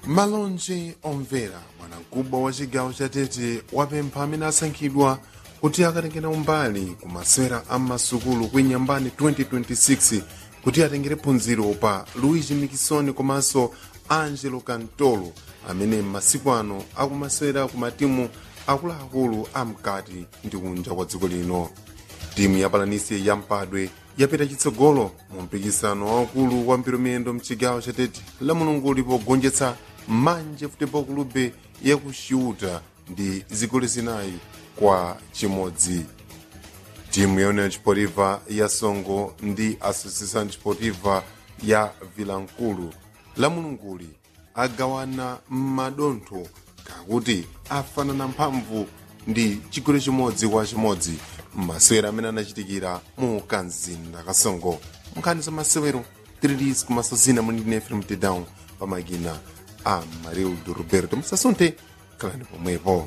malonje omvera bwanamkubwa wa chigawo cha tete wapempha amene asankhidwa kuti akatengera umbali ku masewera a masukulu kuinyambani 2026 kuti atengere phunziro pa luigi mikisoni komanso angelo cantolo amene m'masiku ano akumasewera ku matimu akuluakulu amkati ndi kunja kwa dziko lino timu ya palanisi ya mpadwe yapita chitsogolo mu mpikisano waukulu wa mpiromiyendo mchigawo cha tete la mulungu lipogonjetsa manje futebol clube ya ku xiuta ndi zigoli zinayi kwa chimodzi timu ya union sportiva ya songo ndi associação sportiva ya vilankulu la mulunguli agawana m'madontho kakuti afanana mphamvu ndi chigoli chimodzi kwa chimodzi masewero amene anachitikira mu kanzinda kasongo nkhani za masewero tirilis komanso zina munindine fm down pamakina a marildo roberto musasunthe khalani pomwepo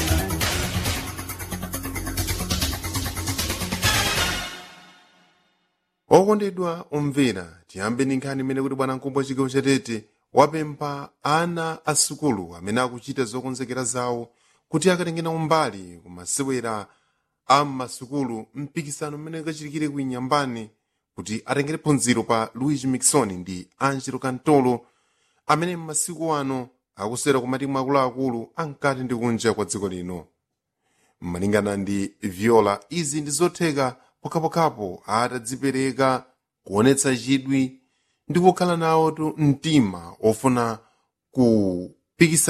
okondedwa omvera tiyambe ndi nkhani imene kuti bwanamkubwa chigawo chatete wapempha ana asukulu amene akuchita zokonzekera zawo kuti akatengera umbali ku masewera a masukulu mpikisano mmene kachitikire ku inyambani kuti atengere phunziro pa luigi mixon ndi angelo cantolo amene m'masiku ano akusera ku matimu akuluakulu ankati ndi kunja kwa dziko lino malingana ndi viola izi ndi zotheka pokhapokhapo atadzipereka kuonetsa chidwi ndi kukhala nawo mtima ofuna kupikisana